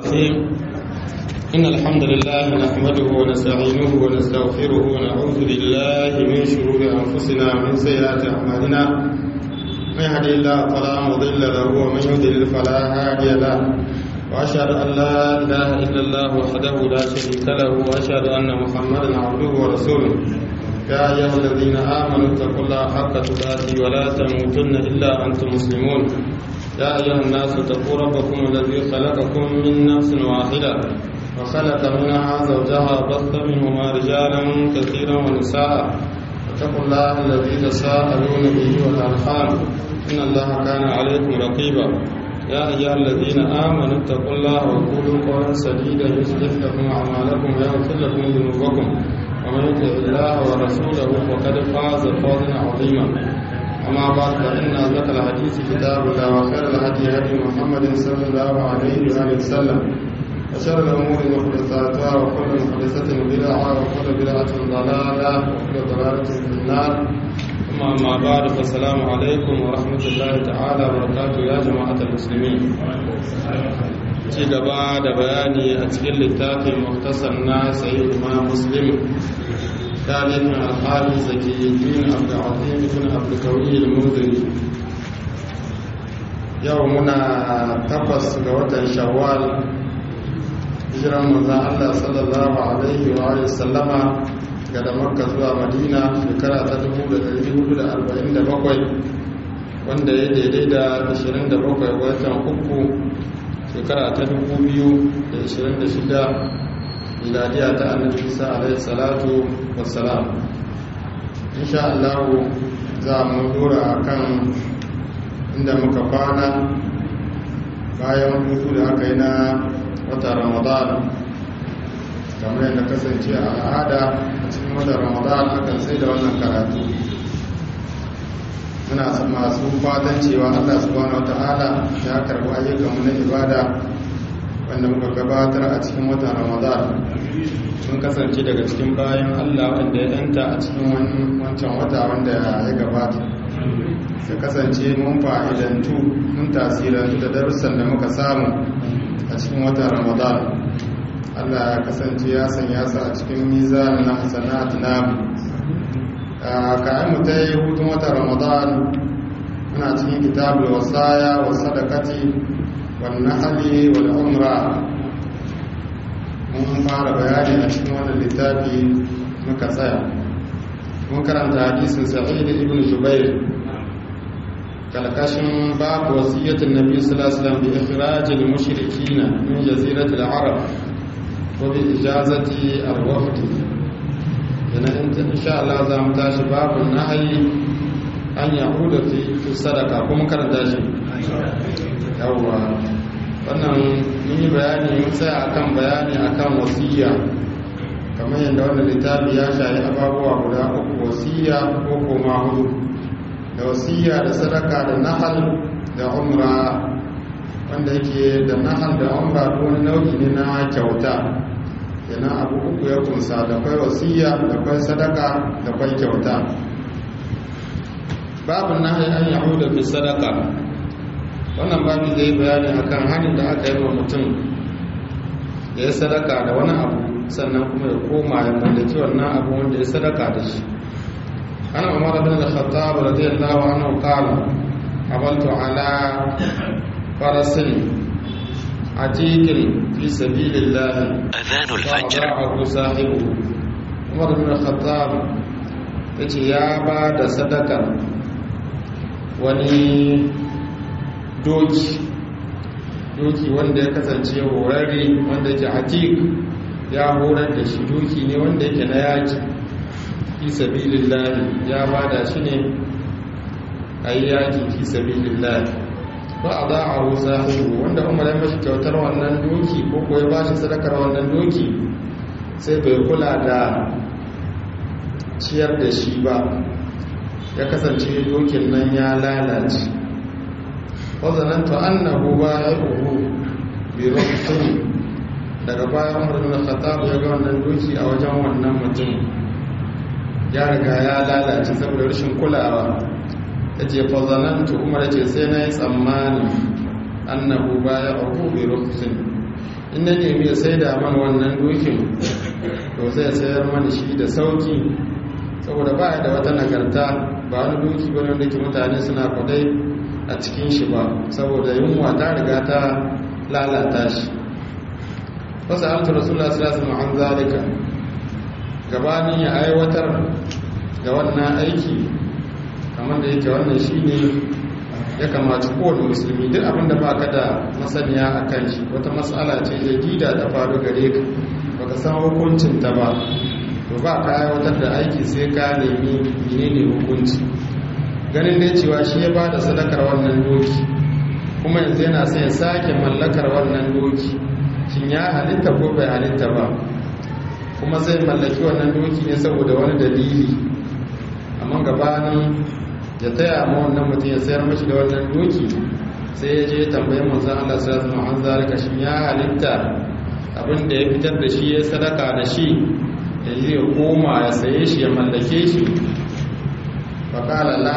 الرحيم إن الحمد لله نحمده ونستعينه ونستغفره ونعوذ بالله من شرور أنفسنا ومن سيئات أعمالنا من يهدي الله فلا مضل له ومن يضلل فلا هادي له وأشهد أن لا إله إلا الله وحده لا شريك له وأشهد أن محمدا عبده ورسوله يا أيها الذين آمنوا اتقوا الله حق تقاته ولا تموتن إلا أنتم مسلمون يا أيها الناس اتقوا ربكم الذي خلقكم من نفس واحدة وخلق منها زوجها بث منهما رجالا كثيرا ونساء واتقوا الله الذي تساءلون به والأرحام إن الله كان عليكم رقيبا يا أيها الذين آمنوا اتقوا الله وقولوا قولا سديدا يصلح لكم أعمالكم ويغفر لكم ذنوبكم ومن يطع الله ورسوله فقد فاز فوزا عظيما أما بعد فإن أصدق الحديث كتاب الله وخير الهدي هدي محمد صلى الله عليه وآله وسلم وشر الأمور محدثاتها وكل محدثة بدعة وكل بدعة ضلالة وكل ضلالة في النار ثم أما بعد فالسلام عليكم ورحمة الله تعالى وبركاته يا جماعة المسلمين ci gaba da bayani a cikin littafin muktasar na sayi ma muslim tarihin alhali zaki bin abdulazim ibn abdulkawi al-muzini yau muna takwas ga watan shawwal hijiran manzan allah sallallahu alaihi wa sallama ga da makka zuwa madina shekara ta 1447 wanda ya daidai da 27 watan uku shekara ta 2026 miladiya ta annabi isa alaihi salatu wassalam insha Allah za mu dora akan inda muka kwana bayan hutu da aka yi na wata ramadan kamar yadda kasance a al'ada a cikin wata ramadan akan sai da wannan karatu muna masu fatan cewa allah subhanahu wa ta'ala ya karbi ayyukanmu na ibada wanda muka gabatar a cikin watan ramadan sun kasance daga cikin bayan allah wanda ya yanta a cikin wancan wata wanda ya gabata da kasance mun fa'idantu mun tasirantu da darussan da muka samu a cikin watan ramadan allah ya kasance ya sanya su a cikin mizanin na hasanat namu kayan mu ta yi hutun watan ramadan muna cikin kitabul wasaya wa sadakati wal nahli wal umra mun fara bayani a cikin wannan littafi muka tsaya mun karanta hadisin sa'id ibn jubair kalkashin babu wasiyyatin nabi sallallahu alaihi wasallam bi ikhrajil mushrikina min jaziratil arab wa bi ijazati al-wafd yana insha Allah za mu tashi babu nahyi an yahuda fi sadaka kuma karanta shi yawwa wannan mun yi bayani mun tsaya akan bayani akan wasiya kamar yadda wannan littafi ya shayi ababuwa guda uku wasiya ko koma hudu da wasiya da sadaka da nahal da umra wanda yake da nahal da umra ko wani nau'i ne na kyauta kenan abu uku ya kunsa da kwai wasiya da kwai sadaka da kwai kyauta babu nahi an yahuda fi sadaka wannan babu zai bayani akan hannun da aka yi wa mutum da ya sadaka da wani abu sannan kuma ya koma ya mallaki wannan abu wanda ya sadaka da shi ana umar bin al-khattab radiyallahu anhu qala abaltu ala farasin atikin fi sabilillah أذان الفجر fa'ahu sahibu umar bin al-khattab yace ya ba da sadaka wani doki doki wanda ya kasance horarre wanda yake atik ya horar da shi doki ne wanda yake na yaki fi sabilillahi ya bada shi ne a yi yaki fi sabilillahi ba a za a rusa wanda umar ya mashi kyautar wannan doki ko kuwa ya ba shi sadakar wannan doki sai bai kula da ciyar da shi ba ya kasance dokin nan ya lalace wazananta annahu ba ya uhu bi rukun daga bayan umar bin khattab ya ga wannan doki a wajen wannan mutum ya riga ya lalace saboda rashin kulawa ya ce fazanantu umar ce sai na yi tsammanin annahu ba ya uhu bi rukun in na nemi ya sai da man wannan dokin to zai sayar mani shi da sauki saboda ba da wata nagarta ba wani doki ba wanda ke mutane suna kwadai a cikin shi ba saboda yunwa ta riga ta lalata shi wasu altu rasulullah sallallahu alaihi zalika gabanin ya aiwatar da wannan aiki kamar da yake wannan shine ya kamata kowane musulmi duk abinda ba ka da masaniya a kan shi wata matsala ce jadida ta faru gare ka baka san hukuncin ta ba to ba ka aiwatar da aiki sai ka nemi menene hukunci ganin dai cewa shi ya ba da sadakar wannan doki kuma yanzu yana sai ya sake mallakar wannan doki shin ya halitta ko bai halitta ba kuma zai mallaki wannan doki ne saboda wani dalili amma gabanin ya taya ma wannan mutum ya sayar mashi da wannan doki sai ya je tambayi manzon Allah sallallahu alaihi wasallam zalika shin ya halitta abin da ya fitar da shi ya sadaka da shi ya yi ya koma ya saye shi ya mallake shi faƙala la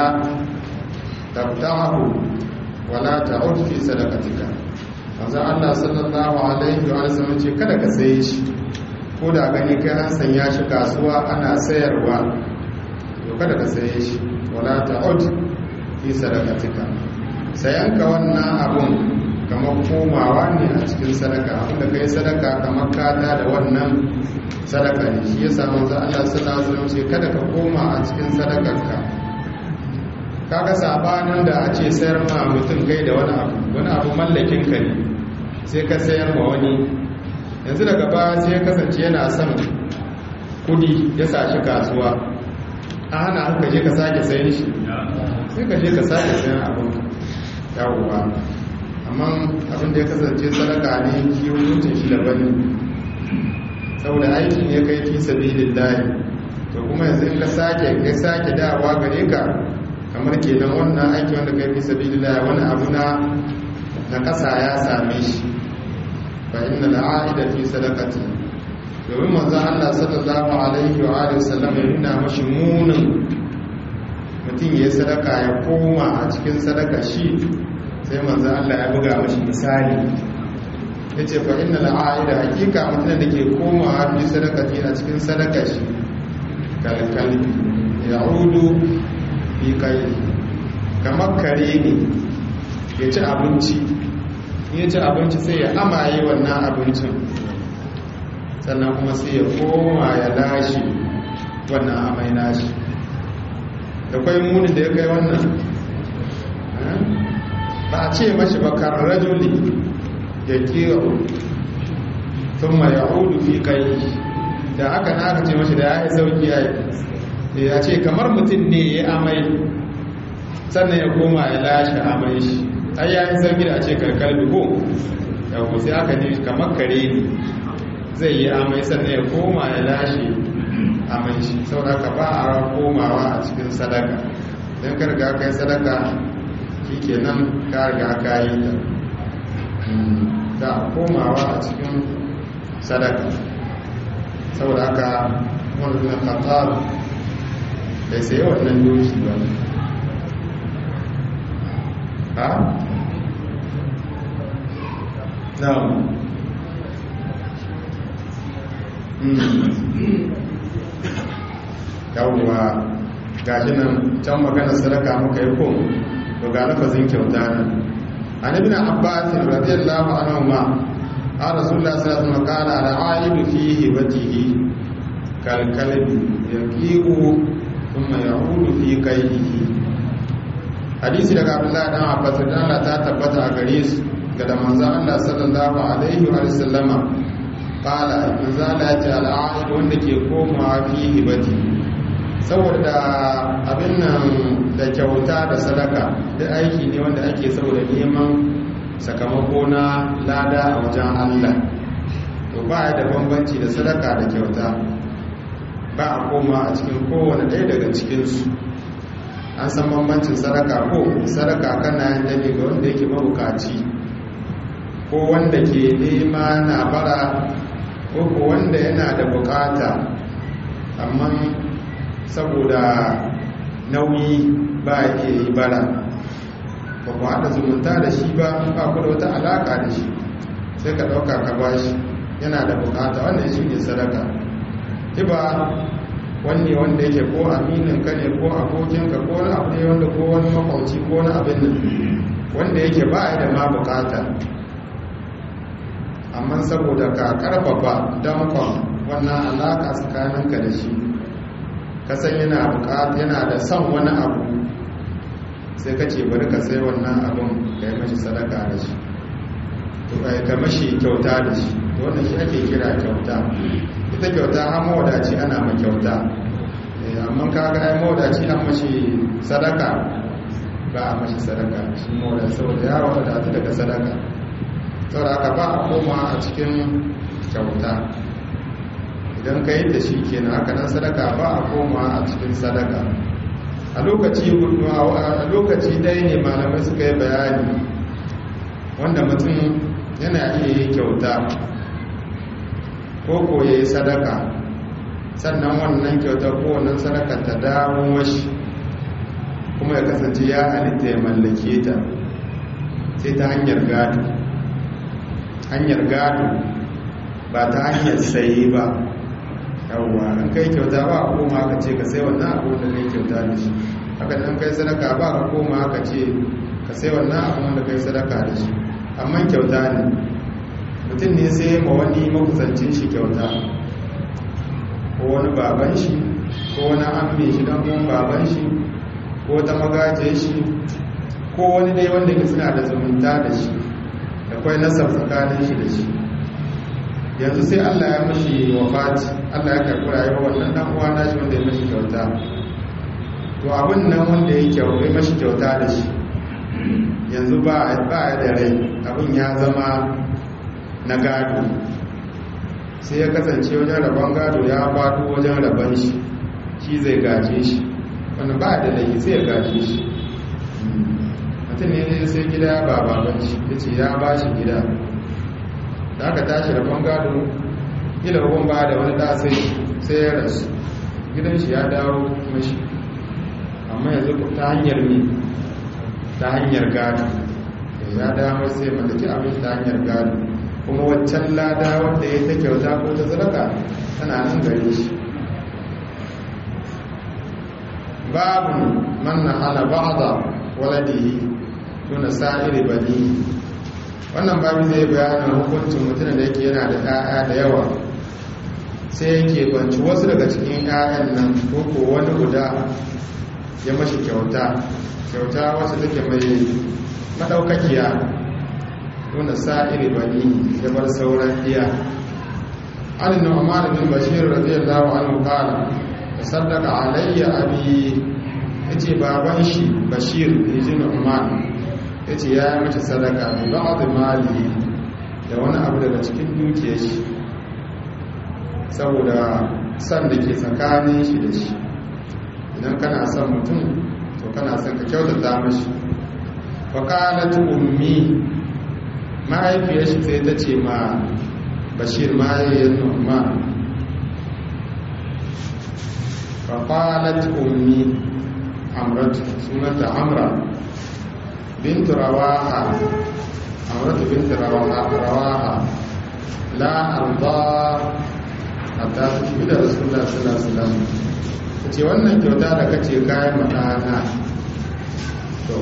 tabtahu wala ta'ud fi sadaqatika manzo Allah sallallahu alaihi wa sallam ce kada ka saye shi ko da gani kai an sanya shi kasuwa ana sayarwa to kada ka saye shi wala ta'ud fi sadaqatika sayanka wannan abun kamar komawa ne a cikin sadaka abinda kai sadaka kamar kada da wannan sadaka ne shi yasa manzo Allah sallallahu alaihi wasallam ce kada ka koma a cikin sadakarka kaga sabanin da a ce sayar ma mutum kai da wani abu wani abu mallakin ka ne sai ka sayar ma wani yanzu daga baya sai ya kasance yana son kudi ya sa shi kasuwa a hana haka je ka sake sayan shi sai ka je ka sake sayan abin yawuwa amma abin da ya kasance sadaka ne shi hukuncin shi daban ne saboda aikin ya kai fi sabilillahi to kuma yanzu in ka sake ya sake dawa gare ka kamar kenan wannan aiki wanda kai fi sabilillahi wani abu na na kasa ya same shi fa inna al'aida fi sadaqati domin manzo Allah sallallahu alaihi wa alihi wasallam ya nuna mashi munin mutum ya sadaka ya koma a cikin sadaka shi sai manzo Allah ya buga mashi misali yace fa inna al'aida hakika mutum da ke komawa fi sadaqati a cikin sadaka shi kalkalbi ya'udu fi kai kamar kare ne ya ci abinci ya ci abinci sai ya amaye wannan abincin sannan kuma sai ya koma ya lashe wannan amai nashi da kwai muni da ya kai wannan ba a ce mashi bakar rajuli ya kira sun ma ya hudu fi kai da haka na aka ce mashi da ya yi sauki ya yi ya ce kamar mutum ne ya amai sannan ya koma ya lashe amai shi ai ya yi sauki da a ce karkar duhu yau sai aka ne kamar kare ne zai yi amai sannan ya koma ya lashe amai shi sauraka ba a komawa a cikin sadaka don karga kai sadaka shi ke nan karga ka yi ta za a komawa a cikin sadaka saboda haka wannan qatar bai sai wannan doki ba ha na'am yawwa gashi nan can magana sadaka muka yi ko to ga lafazin kyauta nan annabi na abbas radiyallahu anhu ma a rasulullah sallallahu alaihi wasallam kana al-aibu fihi watihi kal kalbi yaqiu thumma ya'udu fi qaydihi hadisi daga abdullahi dan abbas da Allah ta tabbata a gare su ga da manzon Allah sallallahu alaihi wa sallama kala manzala ya ce al'ahid wanda ke komawa fi hibati saboda abin nan da kyauta da sadaka duk aiki ne wanda ake saboda neman sakamako na lada a wajen allah to ba ya da bambanci da sadaka da kyauta ba a koma a cikin kowane ɗaya daga cikinsu an san bambancin sadaka ko sadaka kana yin ne ga wanda yake mabukaci ko wanda ke nema na bara ko wanda yana da bukata amma saboda nauyi ba ya yi bara ba ku haɗa zumunta da shi ba ba ku da wata alaƙa da shi sai ka ɗauka ka bashi yana da bukata wannan shi ne sadaka hiba wanne wanda yake ko aminin ka ne ko abokinka ko wani abu ne wanda ko wani makwauci ko wani abin nan wanda yake ba da ma bukata amma saboda ka karfafa dankon wannan alaka tsakaninka da shi kasan yana bukata yana da son wani abu sai ka ce bari ka sai wannan abin ka yi mashi sadaka da shi to ka mashi kyauta da shi wannan shi ake kira kyauta ita kyauta har mawadaci ana ma kyauta amma kaga ai mawadaci an mashi sadaka ba a mashi sadaka shi mawadaci saboda ya wadatu daga sadaka saboda haka ba a koma a cikin kyauta idan ka yi da shi kenan haka nan sadaka ba a koma a cikin sadaka a lokaci a lokaci ɗaya ne malamai suka yi bayani wanda mutum yana iya yi kyauta ko ko ya yi sadaka sannan wannan kyauta ko wannan sadaka ta dawo mashi kuma ya kasance ya halitta ya mallake ta sai ta hanyar gado hanyar gado ba ta hanyar sayi ba yawwa an kai kyauta ba a koma aka ce ka sai wannan abu da kai kyauta da shi haka nan kai sadaka ba ka koma aka ce ka sai wannan abu da kai sadaka da shi amma kyauta ne mutum ne sai ma wani makusancin shi kyauta ko wani baban shi ko wani amme shi dan kuma baban shi ko ta magaje shi ko wani dai wanda ke suna da zumunta da shi da kwai nasar tsakanin shi da shi yanzu sai Allah ya mashi wafati Allah ya karɓi rayuwar wannan dan uwa na shi wanda ya mashi kyauta to abin nan wanda ya kyauta mashi kyauta da shi yanzu ba ba da rai abin ya zama na gado sai ya kasance wajen rabon gado ya faɗo wajen rabon shi shi zai gaje shi wanda ba da laifi sai ya gaje shi mutum ne sai gida ba baban shi ya ce ya ba shi gida da aka tashi rabon gado ila rabon ba da wani ɗasai sai ya rasu gidan shi ya dawo mashi amma yanzu ta hanyar ne ta hanyar gado ya dawo sai mallaki abin ta hanyar gado kuma waccan lada wanda ya ta kyauta ko ta zaraka tana nan gare shi babu man na hana ba'da waladihi tuna sa'iri bani wannan babu zai bayanin hukuncin mutum da yake yana da 'ya'ya da yawa sai yake banci wasu daga cikin 'ya'yan nan ko ko wani guda ya mashi kyauta kyauta wasu take mai madaukakiya nuna sa'iri bani ya bar sauran iya an nu'man bin bashir radiyallahu anhu qala tasaddaqa alayya abi yace baban shi bashir yaji nu'man yace ya yi mata sadaka bi ba'd mali da wani abu daga cikin dukiyar shi saboda san da ke tsakanin shi da shi idan kana son mutum to kana son ka kyautata mashi wa qalat ummi mahaifiyar shi sai ta ce ma bashir mahaifiyar nu'man fa qalat ummi amratu sunanta amra bint rawaha amratu bint rawaha rawaha la arda hatta tubi da rasulullah sallallahu alaihi wasallam ce wannan kyauta da kace kayan matana to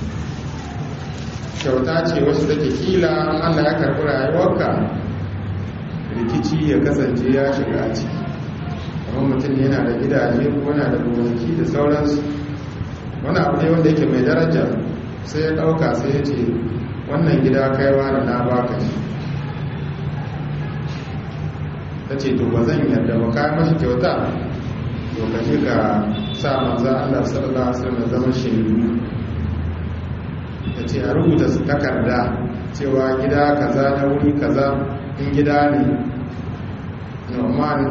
kyauta ce wasu take kila Allah ya karɓi rayuwarka rikici ya kasance ya shiga a ciki kamar mutum yana da gidaje ko yana da gonaki da sauransu wani abu ne wanda yake mai daraja sai ya ɗauka sai ya ce wannan gida kaiwa da na baka shi ta ce to ba zan yarda ba kayan mashi kyauta to ka je ka sa manzan Allah sallallahu alaihi wasallam zama shaidu ta ce a rubuta su takarda cewa gida kaza na wuri kaza in gida ne norman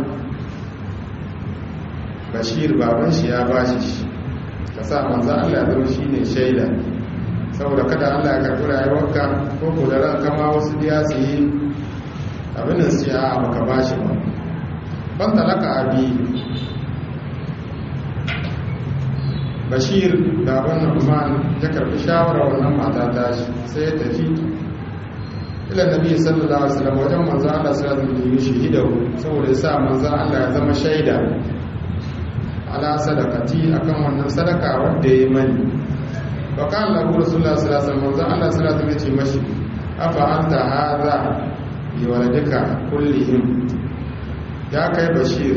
bashir baban shi ya bashi shi ka sa manzan Allah zama shi ne shaida saboda kada Allah ya karɓi rayuwarka ko ko da ran kama wasu biya su yi abin da su ya baka bashi ba ban talaka abi bashir baban nu'man ya karbi shawarar wannan mata ta shi sai ya tafi ila nabi sallallahu alaihi wasallam wajen manzo Allah sallallahu alaihi wasallam shahidahu saboda yasa manzo Allah ya zama shaida ala sadaqati akan wannan sadaka wanda yayi mani wa kana lahu rasulullah sallallahu alaihi wasallam manzo Allah sallallahu alaihi wasallam ya ce mashi afa anta hadha bi waladika kullihim ya kai bashir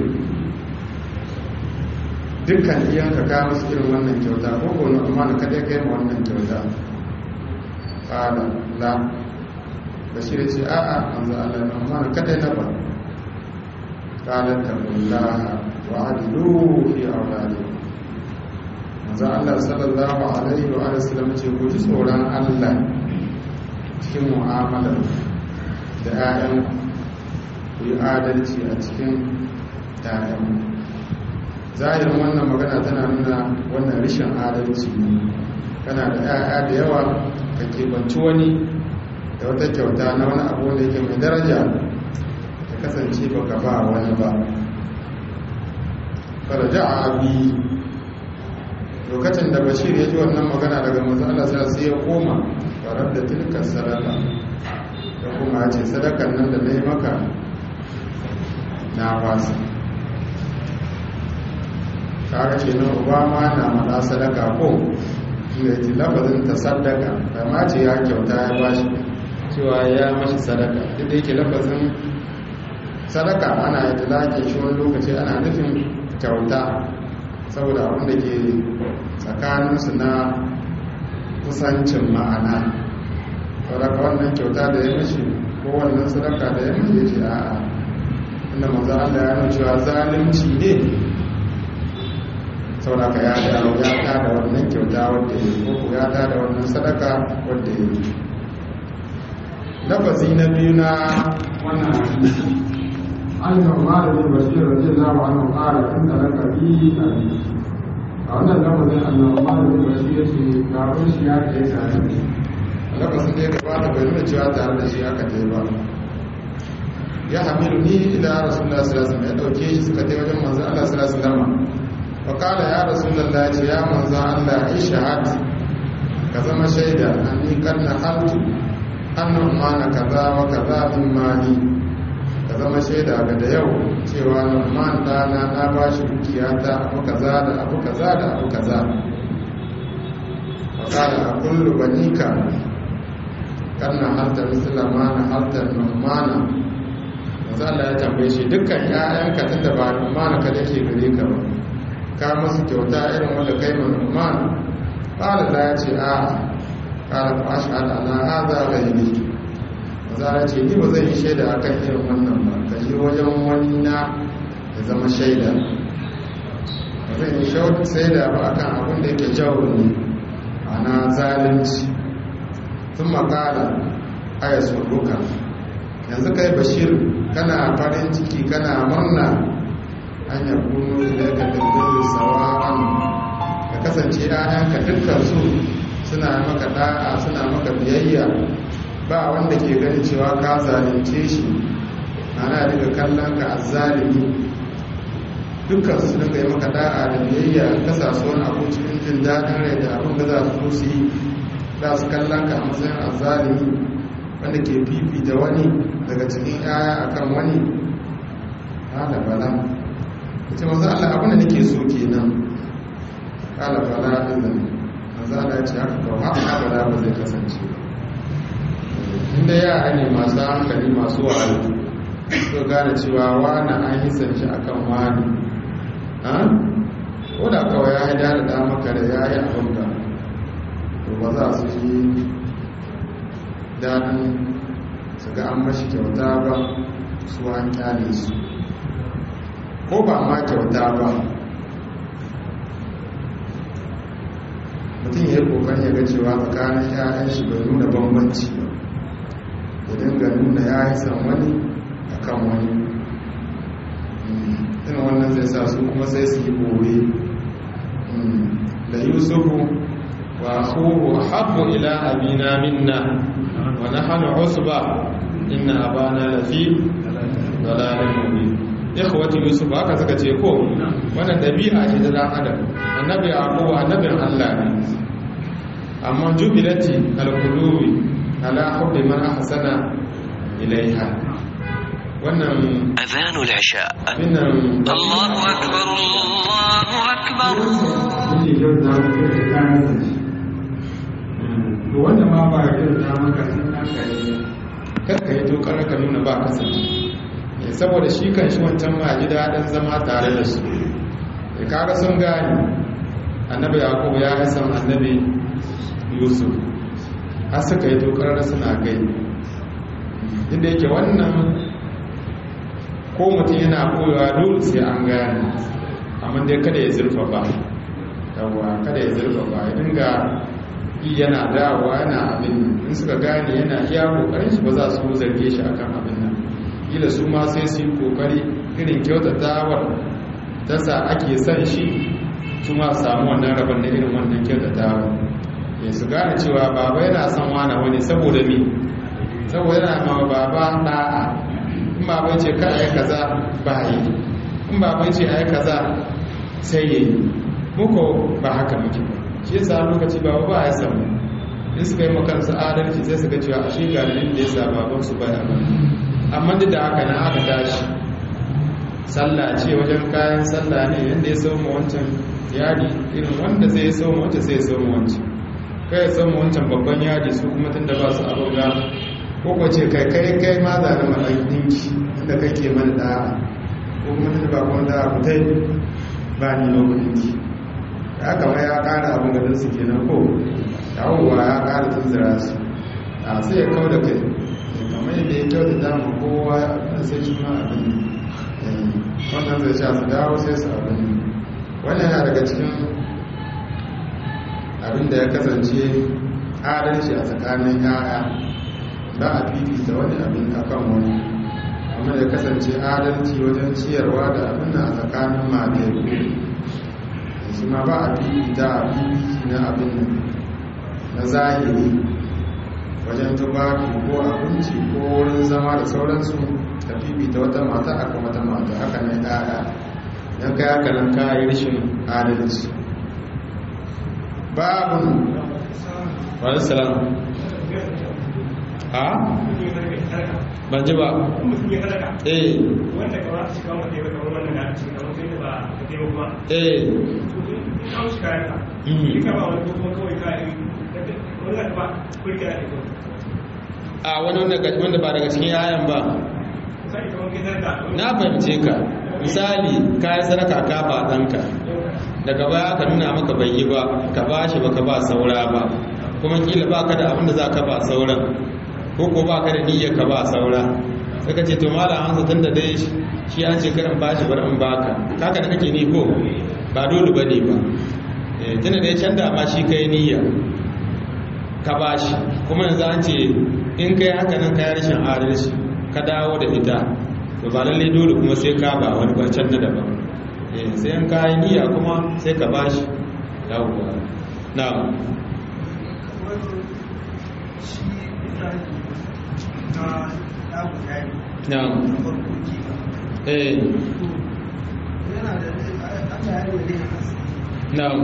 dukkan iyanka ka musu irin wannan kyauta ko ko na amma na kada kai ma wannan kyauta qala la bashir ya ce a a manzo Allah na amma na kada na ba qala taqullaha wa adilu fi awladikum manzo Allah sallallahu alaihi wa sallam ce ku ji tsoron Allah cikin mu'amalar da 'ya'yan ku yi adalci a cikin 'ya'yan zahirin wannan magana tana nuna wannan rishin adalci ne kana da 'ya'ya da yawa ka kebanci wani da wata kyauta na wani abu da yake mai daraja ka kasance baka ba wani ba faraja abi lokacin da bashir ya ji wannan magana daga manzo Allah sai ya koma farar da tilkar sadaka ya kuma ce sadakan nan da na yi maka na wasa kaga ce na obama na mada sadaka ko da ji lafazin ta sadaka da ma ce ya kyauta ya bashi cewa ya mashi sadaka duk da yake lafazin sadaka ana yi talake shi wani lokaci ana nufin kyauta saboda abin da ke tsakaninsu na kusancin ma'ana saboda wannan kyauta da ya mashi ko wannan sadaka da ya mashi ya ce a'a inda maza Allah ya nuna cewa zalunci ne saboda ka ya dawo ya ta da wannan kyauta wadda ya yi ko ya ta da wannan sadaka wadda ya yi lafazi na biyu na wannan hadisi an kama da bin bashir radiyallahu anhu qala in talaka bi abi a wannan lafazin annabi ma da bin bashir yace gaban shi ya kai tare da shi lafazin da ya gabata bai nuna cewa tare da shi aka tai ba ya hamilu ni ila rasulullah sallallahu alaihi wasallam ya dauke shi suka tai wajen manzon Allah sallallahu alaihi wasallam fa qala ya rasulullah ce ya manzon Allah ishhad ka zama shaida anni kanna haltu annan mana kaza wa kaza min mali ka zama shaida ga da yau cewa man dana na ba shi dukiya ta abu kaza da abu kaza da abu kaza wa qala aqulu banika kanna halta misla mana halta numana manzo Allah ya tambaye shi dukkan ƴaƴanka tunda ba numana ka dake gare ka ba ka musu kyauta irin wanda kai ma numana qala la ya ce a qala fa ashhadu ala hadha ghayri zara ce ni ba zan yi shaida a kan irin wannan ba ka yi wajen wani na ya zama shaida ba zan yi shaida ba akan abin da yake jawo ne ana zalunci sun makala aya suruka yanzu kai bashir kana farin ciki kana murna an ya kuno da ya kaddin sawa'an ka kasance 'ya'yanka dukkan su suna maka da'a suna maka biyayya ba wanda ke gani cewa ka zalunce shi ana daga kallon ka azzalimi dukkan su dinga yi maka da'a da biyayya ka sa su wani abu cikin jin daɗin rai da abin da za su su yi za su kallon ka a matsayin azzalimi wanda ke fifita wani daga cikin yaya akan wani hala bala ita maza Allah abin da nake so kenan hala bala din nan maza Allah ya ce haka kawo haka bala ba zai kasance ba inda yara ne masu hankali masu wayo so gane cewa wani an yi sanci a kan wani ko da kawai ya haida da damaka da ya yi abinka to ba za su yi daɗin su ga an mashi kyauta ba su an kyale su ko ba ma kyauta ba mutum ya yi kokarin ya ga cewa tsakanin 'ya'yan shi bai nuna bambanci ba ya dinga nuna ya yi san wani a kan wani ina wannan zai sa su kuma sai su yi bore da yusufu wa akhuhu habbu ila abina minna wa nahnu usba inna abana lafi dalalin mubin ikhwati yusuf haka suka ce ko wannan dabi'a ce ta dan adam annabi yaqub annabin Allah ne amma jubilati al-qulubi ala hubbi man ahsana ilaiha wannan أذان العشاء abinnan الله أكبر الله أكبر kuke kyauta maka da kayan sa shi to wanda ma ba ya kyauta maka sun haka ne karka yi tokar ka nuna ba ka sani Eh, saboda shi kan shi wancan ma ji daɗin zama tare da su ya kaga sun gane annabi yakubu ya yi san annabi yusuf har suka yi tokar suna gai inda yake wannan ko mutum yana koyawa dole sai an gane amma dai kada ya zurfa ba yawwa kada ya zurfa ba ya dinga yi yana dawowa yana abin nan. in suka gane yana iya kokarin shi ba za su zarge shi akan abin nan kila su ma sai su yi kokari irin kyautatawar ta sa ake son shi su ma su samu wannan rabon na irin wannan kyautatawar ya su gane cewa baba yana son wani wani saboda mi saboda yana ma baba da'a in baba ce ka ai kaza ba yi in baba ce ai kaza sai yi muko ba haka muke ba shi yasa lokaci baba ba ya samu in suka yi makansu adalci sai su ga cewa a shi galibin da ya sa babansu baya ba amma duk da haka na aka tashi sallah ce wajen kayan sallah ne yadda ya sauma wancan yadi irin wanda zai sauma wancan sai ya sauma wancan kai ya sauma wancan babban yadi su kuma tun da ba su abin ga ko ko ce kai kai kai ma za na maɗan ɗinki inda kai ke mana da ko kuma tun da ba kuma da ku tai ba ni lokacin ki ya kama ya ƙara abin gadon su kenan ko yawon ya ƙara tunzura su a sai ya kau da kai kamar yadda ya kyau da dama kowa da sai shi ma abin wannan zai sha su dawo sai su abin wannan yana daga cikin abin da ya kasance adalci a tsakanin yaya ba a fifita wani abin akan wani amma ya kasance adalci wajen ciyarwa da abin a tsakanin mateku shi ma ba a fifita a fifiti na abin na zahiri wajen tufafi ko abinci ko wurin zama da sauransu ka fifita wata mata aka wata mata haka ne ɗaya don kai haka nan ka yi rashin adalci babu wani salam a ban ji ba eh wanda ka ba su shiga wanda ya kamar wannan da cikin kamar sai da ba ka taimako kuma eh in kawo shi kayan ka Mhm. in ka ba wani ko kuma kawai ka yi wanda ka ba kurki da iko a wani wanda wanda ba daga cikin yayan ba misali kamar kai zarga na fahimce ka misali ka yi sadaka ka ba ɗanka daga baya ka nuna maka bai yi ba ka ba shi ba ka ba saura ba kuma kila ba ka da abin da za ka ba sauran ko ko ba ka da niyyar ka ba saura sai ka ce to malam hanzu tun da dai shi an ce karin ba shi bari in baka kaka da kake ni ko ba dole ba ne ba Eh, tunda da ya canza ma shi kai niyya ka ba shi kuma yanzu an ce in kai haka nan ka yi rashin adalci ka dawo da ita to ba lallai dole kuma sai ka ba wani barcan na daban eh sai an kayi niyya kuma sai ka bashi yawwa na'am na'am eh na'am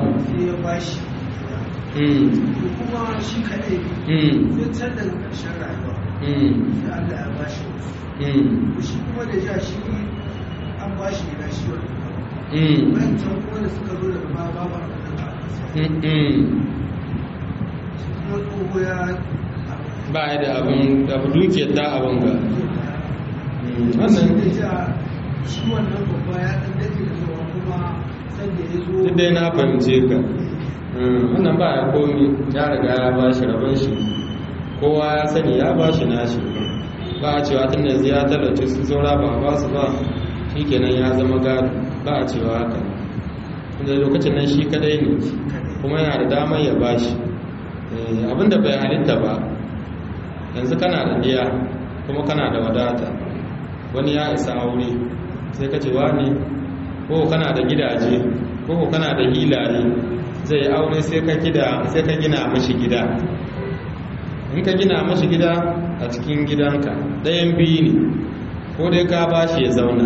mm kuma shi kaɗai mm zai can daga ƙarshen rayuwa mm da Allah ya bashi wasu mm shi kuma da ja shi an bashi gida shi wani mm bayan can kuma da suka zo daga baya babu abin da aka sa mm mm shi kuma tsoho ya ba ya da abin abu dukiyar ta abin ga Mm, shi wannan da ja shi wannan babba ya ɗan daɗe da zuwa kuma sanda ya zo duk dai na fahimce ka Mm, wannan ba ya komi ya riga ya ba shi rabon shi kowa ya sani ya ba shi nashi ba a cewa tun da yanzu ya talace su saura ba a ba su ba shi kenan ya zama gado ba a cewa haka inda lokacin nan shi kadai ne kuma yana da damar ya ba shi Eh, abinda bai halitta ba yanzu kana da diya kuma kana da wadata wani ya isa aure sai ka ce wani ko kana da gidaje ko kana da hilaye zai aure sai ka gida sai ka gina mashi gida in ka gina mashi gida a cikin gidanka ɗayan biyu ne ko dai ka bashi ya zauna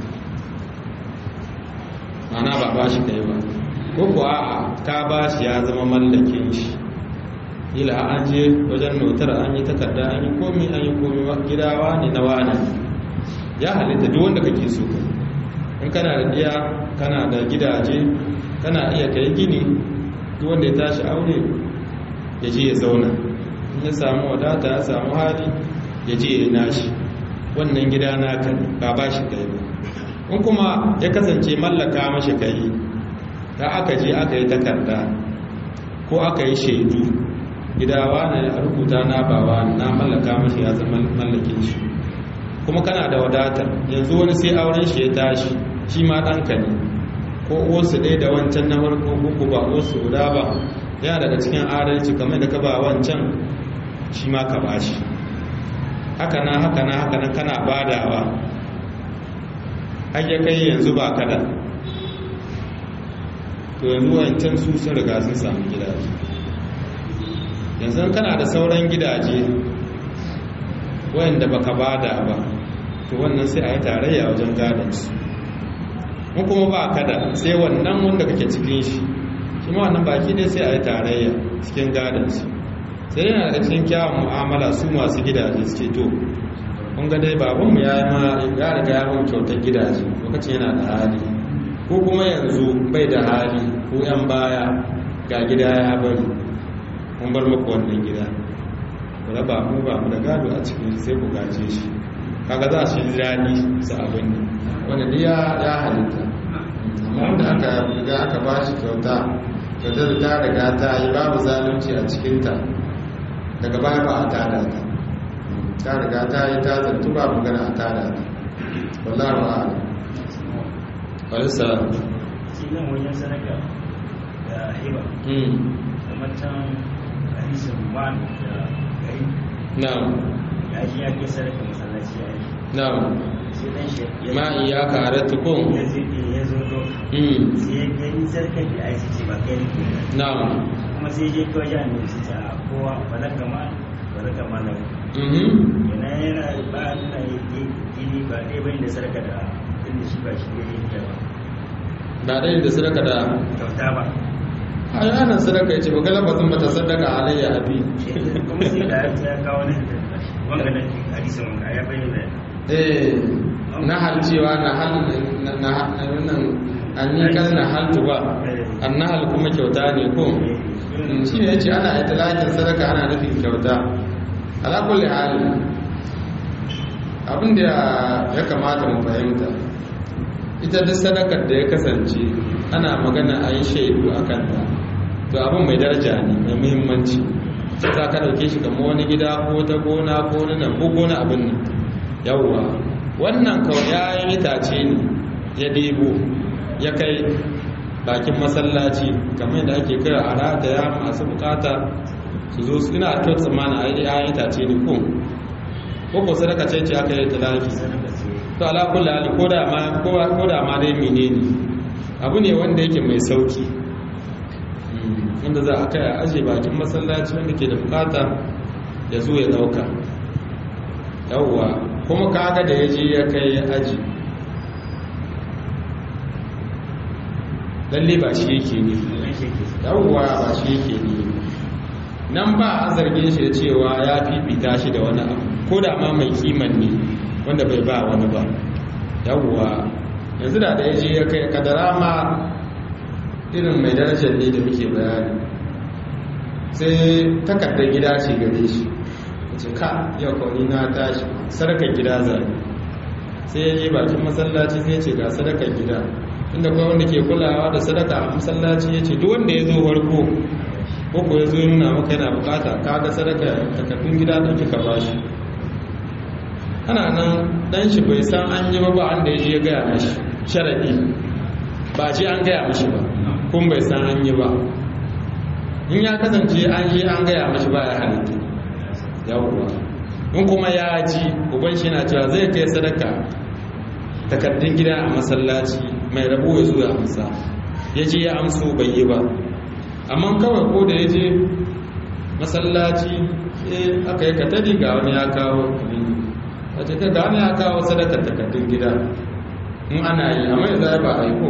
mana ba bashi kai ba ko kuwa a ka bashi ya zama mallakin shi ila an je wajen notar an yi takarda an yi komi an yi komi gidawa ne na wani ya halitta duk wanda kake so kai in kana da diya kana da gidaje kana iya kai gini duk wanda ya tashi aure ya je ya zauna in ya samu wadata ya samu hali ya je ya nashi wannan gida naka ne ba ba shi kai ba in kuma ya kasance mallaka mashi kai ta aka je aka yi takarda ko aka yi shaidu gidawa ne a rubuta na bawa na mallaka mashi ya zama mallakin shi kuma kana da wadatar yanzu wani sai auren shi ya tashi shi ma ɗanka ne ko wasu ɗaya da wancan na farko uku ba wasu guda ba yana daga cikin adalci kamar da ka ba wancan shi ma ka ba shi haka na haka na haka na kana badawa har ya kai yanzu ba kada to yanzu wancan su sun riga sun samu gidaje yanzu kana da sauran gidaje wayanda baka bada ba to wannan sai a yi tarayya wajen gadansu mun kuma ba kada sai wannan wanda kake cikin shi shi ma wannan baki dai sai a yi tarayya cikin gadansu sai yana da cikin kyawun mu'amala su masu gidaje suke to kun ga dai babanmu ya yi ma ya riga ya mun kyautar gidaje lokacin yana da hali ko kuma yanzu bai da hali ko yan baya ga gida ya bari mun bar muku wannan gida ku raba mu ba mu da gado a cikin sai ku gaje shi kaga za su yi daɗi su abin ne wanda dai ya ya halitta amma wanda aka riga aka ba shi kyauta kyautar da ta riga ta yi babu zalunci a cikinta daga baya ba a tada ta ta riga ta yi ta zartu ba magana a tada ta wallahu a'lam walisa shi nan wajen sadaka da hiba mm kamar can hadisin man da gari na'am ya ji ya kai sadaka masallaci ya yi na'am sai dan shi ya ma iyaka aratukum ya zo ya zo to mm sai ya gani sadaka da aiki ce ba kai ne na'am kuma sai je kawai ya ne su ta kowa balaka ma balaka ma na mhm yana yana ba nuna gini ba ɗaya bane da sadaka da inda shi ba shi ne ya ba ba dai da sadaka da kyauta ba ai ana sadaka yace ba galabazin mata sadaka alayya abi kuma sai da ya kawo ne wanga nan hadisin wanga ya bayyana eh na halcewa na hal na na wannan annikan na haltu ba annahal kuma kyauta ne ko Mm, shi ne yace ana italakin sadaka ana nufin kyauta ala kulli hal abin da ya kamata mu fahimta ita duk sadakar da ya kasance ana magana a yi shaidu a kanta to abin mai daraja ne mai muhimmanci za ka ɗauke shi kamar wani gida ko ta gona ko wani nan ko gona abin nan yawwa wannan kawai ya yi itace ne ya debo ya kai bakin masallaci kamar yadda ake kira a rataya masu bukata su zo su ina kyau tsammanin a yi ya yi itace ne ko ko ko sadaka ce ce aka yi talaki to ala kulli hali ko da ma ko da ma dai menene abu ne wanda yake mai sauki wanda za a kai a aje bakin masallaci wanda ke da bukata ya zo ya dauka yawwa kuma kaga da ya je ya kai ya aji lalle ba shi yake ne yawwa ba shi yake ne nan ba a zargin shi da cewa ya fifita shi da wani abu ko da ma mai kiman ne wanda bai ba wani ba yawwa yanzu da da ya je ya kai kadara ma irin mai darajar ne da muke bayani sai takardar gida ce gare shi ce ka yau kawai na tashi sadakar gida zai sai ya je bakin masallaci sai ce ga sadakar gida inda kawai wanda ke kulawa da sadaka a masallaci ya ce duk wanda ya zo farko ko ko ya zo ya nuna maka yana bukata ka ga sadaka takardun gida da kika bashi ana nan dan shi bai san an yi ba ba an da ya je ya gaya mashi sharadi ba ce an gaya mashi ba kun bai san an yi ba in ya kasance an yi an gaya mashi ba ya halitta yawwa in kuma ya ji uban shi na cewa zai kai sadaka takardun gida a masallaci mai rabo ya zo ya amsa ya je ya amso bai yi ba amma kawai ko da ya je masallaci eh aka yi katari ga wani ya kawo a cikin ga wani ya kawo sadakar takardun gida in ana yi amma ya zai ba a yi ko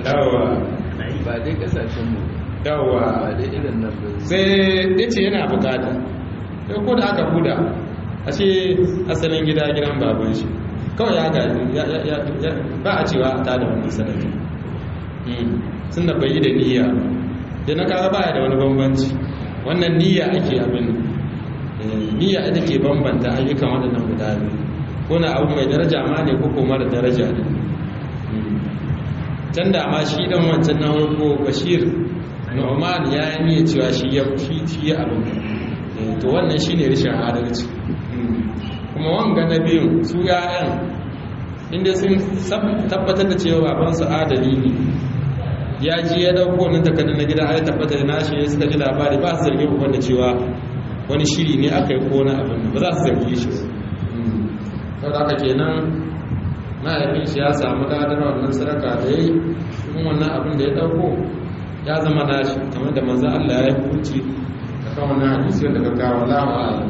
yawa ana yi ba dai kasashen mu yawa ba dai irin nan ba sai ya ce yana bukata sai ko da aka huda a ce asalin gida gidan baban shi kawai ya gaji ya- ya- ya- ya- ba a cewa a tada wannan sanadi sun da bai yi da niyya ba. da na kaga baya da wani bambanci wannan niyya ake abin eh, niyya ita ke bambanta ayyukan waɗannan guda biyu ko na abu mai daraja ma ne ko kuma da daraja ne Mm. can da ma shi dan wancan na farko bashir nu'man ya yi niyya cewa shi ya shi shi ya abin Eh, to wannan shine rashin adalci Mm. kuma wanga na biyun su ya'yan inda sun sab- tabbatar da cewa babansu adali ne ya ji ya dauko wannan takardar na gida ya tabbata da nashi ya suka ji labari ba su zargi uban da cewa wani shiri ne aka yi ko na abin nan, ba za su zargi shi ba Mm. saboda haka kenan mahaifin shi ya samu ladar wannan sadaka da ya yi kuma wannan abin da ya dauko ya zama nashi kamar da manzo Allah ya yi hukunci da kan wannan hadisi wanda ka kawo Allahu a'lam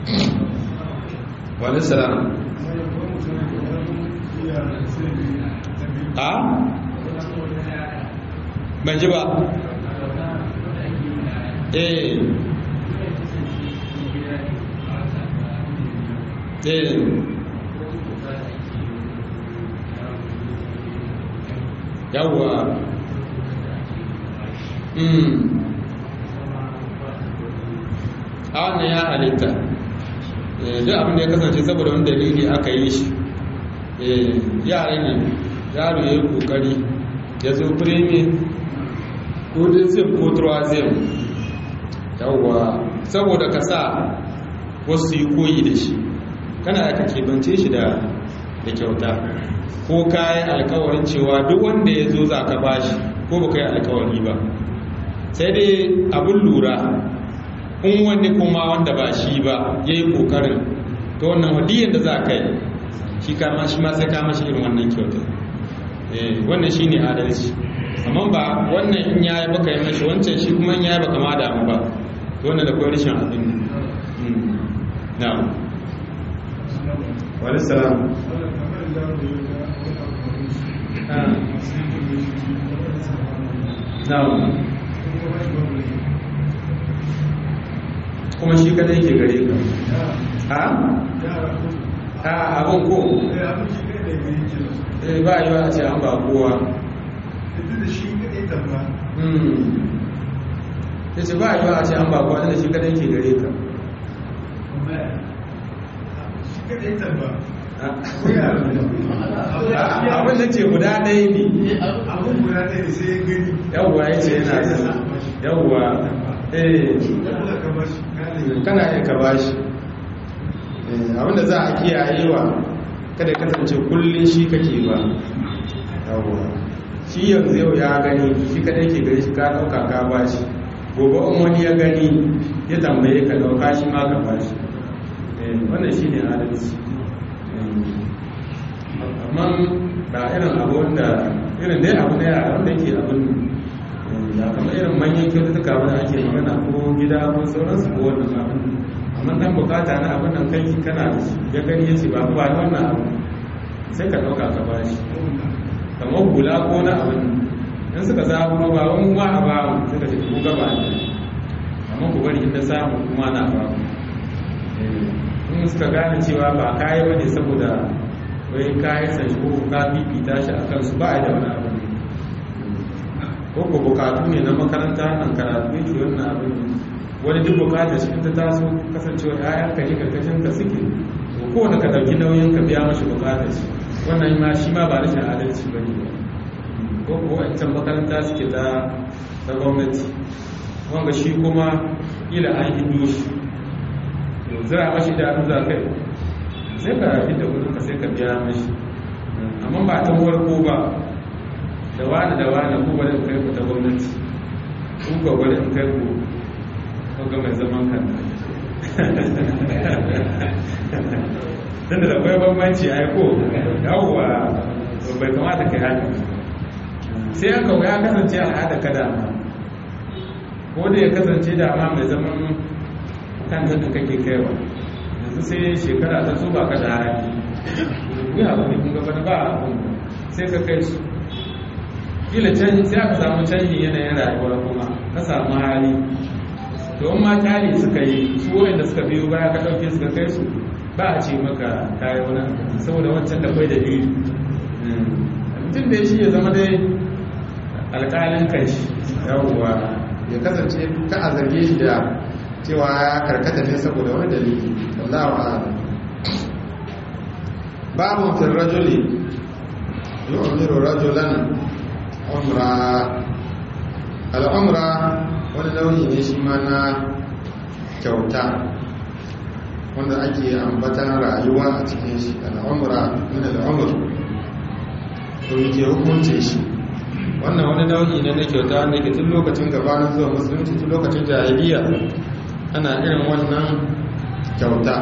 wa alaihi salam a ban ji ba eh eh yawwa mm a wannan ya halitta Eh, duk abin da ya kasance saboda wani dalili aka yi shi Eh, yara ne yaro ya yi kokari ya zo firimi ko dinsim ko turazim yawwa saboda ka sa wasu yi koyi da shi kana aka kebance shi da da kyauta ko kayan alkawarin cewa duk wanda ya zo za ka bashi ko ba yi alkawari ba sai dai abin lura in wani kuma wanda ba shi ba ya yi ƙoƙarin ta wannan wadiyar da za ka yi shi kama shi ma sai kama shi irin wannan kyautar Eh, wannan shi ne adalci amma ba wannan in ya yi baka yi mashi wancan shi kuma in ya yi baka ma damu ba to wannan da kawai rashin abin Mm. na wani salam Ah. na kuma shi kadai ke gare ka ha? a abin ko eh ba yi wa a ce an ba kowa Hmm. ya ce ba yi wa a ce an ba kowa da shi kadai ke gare ka Ah, abin da ce guda ɗaya ne yawwa ya ce yana da yawwa eh kana iya ka bashi Eh, abinda za a kiyayewa kada kasance kullum shi kake ba yawwa shi yanzu yau ya gani shi kadai ke gani shi ka dauka ka bashi gobe in wani ya gani ya tambaye ka dauka shi ma ka bashi Eh, wannan shi ne adalci Eh, amma ba irin abu wanda irin dai abu na yara wanda yake abin da kamar irin manyan kyaututtuka wanda ake magana ko gida ko sauransu ko wannan abin amma dan bukata na abin nan kai kana da shi ya gani ya ce ba ba ni wannan abu sai ka dauka ka ba shi kamar hula ko na abin in suka zaɓo ba wani ma a ba mu suka ce ku gaba ne amma ku bari inda samu kuma na ba mu in suka gane cewa ba kayi bane saboda wai kayi san shi ko ka fifita shi a kansu ba a da wani abu ko ko bukatu ne na makaranta nan karatu yake wannan abin wani duk bukatar shi ta taso kasancewa ƴaƴan ka ne karkashin ka suke to kowane ka dauki nauyin ka biya mashi bukatar shi wannan ma shi ma ba rashin adalci ba ne ko ko wancan makaranta suke ta ta gwamnati wanga shi kuma ila an hido shi to zira mashi da za kai sai ka hidda kudin ka sai ka biya mashi amma ba ta farko ba da wani da wani ku bari in kai ku ta gwamnati ku ka bari in kai ku ko ga mai zaman kan tunda da akwai bambanci ai ko yawwa to bai kamata kai haka sai aka ya kasance al'ada ka dama ko da ya kasance dama mai zaman kan da kake kaiwa yanzu sai shekara ta so ba ka da hali ya ba ne kun gaba ba abin sai ka kai su kila canji sai aka samu canji yanayin rayuwa kuma ka samu hali to in ma kyali suka yi su wanda suka biyo baya ka ɗauke suka kai su ba a ce maka kayi wani abu saboda wancan da kwai dalili mutum da shi ya zama dai alƙalin kai shi yawwa ya kasance ka a zarge shi da cewa ya karkata ne saboda wani dalili wallahu a'lam babu fil rajuli yu'miru rajulan umra al-umra wani launi ne shi ma na kyauta wanda ake ambatan rayuwa a cikin shi al-umra min al-umr to yake hukunce shi wannan wani nau'i ne na kyauta wanda ke tun lokacin gabanin zuwa musulunci tun lokacin jahiliya ana irin wannan kyauta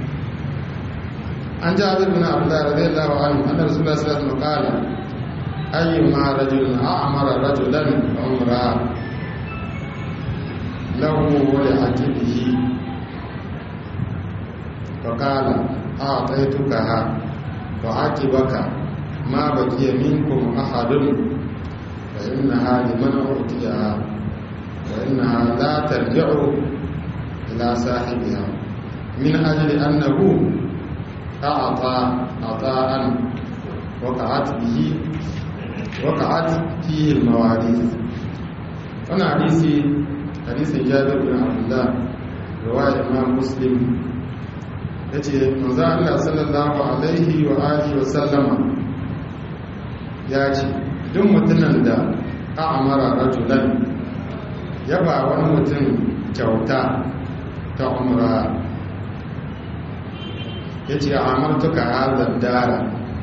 an ji abin bin abdullahi radiyallahu anhu anna rasulullah sallallahu alaihi wasallam qala ayyuma rajulun a'mara rajulan umra lahu wa li aqibihi fa qala a'taytukaha wa aqibaka ma baqiya minkum ahadun fa innaha liman utiyaha wa innaha la tarji'u ila sahibiha min ajli annahu أعطى عطاء وقعت به وقعت فيه المواريث وانا حديثي حديث جابر بن عبد الله رواية إمام مسلم yace manzo Allah sallallahu alaihi wa alihi wa sallama ya ce duk mutumin da a'amara rajulan ya ba wani mutum kyauta ta umra ya ce a amartuka hazar dara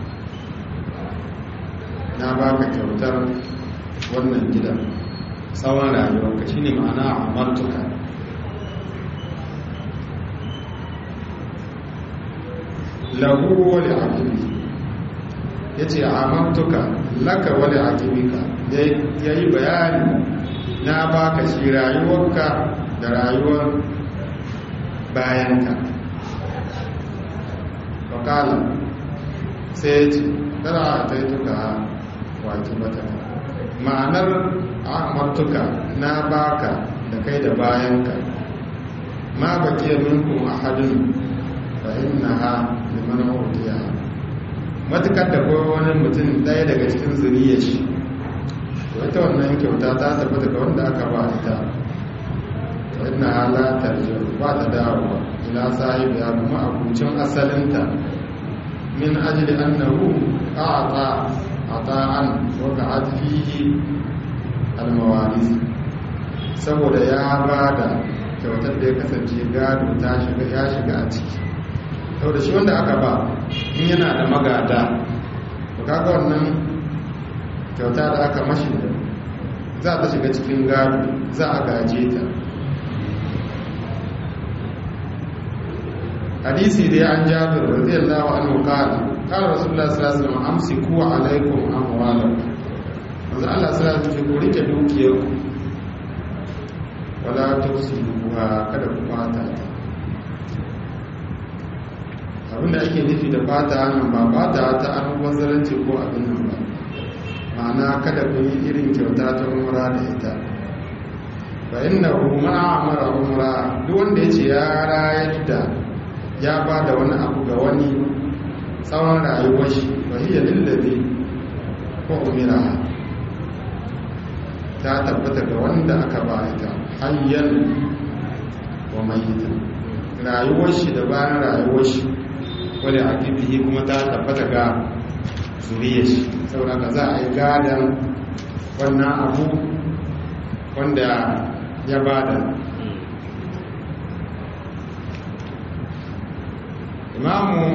na baka kyautar wannan gidan tsawon rayuwarka shi ne ma'ana a amartuka lahu wale akibi ya ce a amartuka laka wale akibika ya yi bayani na baka shi rayuwarka da rayuwar bayanka fakala sai ce tara a taituka waki mata ma'anar amartuka na baka da kai da bayanka ma baki minkum ahadun fa innaha liman utiya matukar da kowa wani mutum ɗaya daga cikin zuriyar shi wata wannan kyauta ta tafi daga wanda aka ba ita fa innaha la tarji'u ba ta dawowa ila sahibi ya kuma abucin asalinta min ajli annahu a'ta ata'an wa ka'at fihi al-mawaris saboda ya bada kyautar da ya kasance gado ta shiga ya shiga a ciki saboda shi wanda aka ba in yana da magada to kaga wannan kyauta da aka mashi za ta shiga cikin gado za a gaje ta hadisi dai an jabir radiyallahu anhu qala qala rasulullah sallallahu alaihi wasallam amsiku alaikum amwalakum manzo Allah sallallahu alaihi wasallam ku rike dukiyar ku wala tusibuha kada ku fata abinda ake nufi da fata nan ba fata ta an wanzaranci ko abin nan ba ma'ana kada ku yi irin kyauta ta umra da ita fa innahu ma amara umra duk wanda yace ya rayar da ya ba da wani abu ga wani tsawon rayuwar shi wahiyar lillazi ko umira ta tabbata ga wanda aka ba ita hanyar wa mayita rayuwar shi da bayan rayuwar shi wadda a kifihi kuma ta tabbata ga zuriyar shi saboda ka za a yi gadon wannan abu wanda ya bada imamu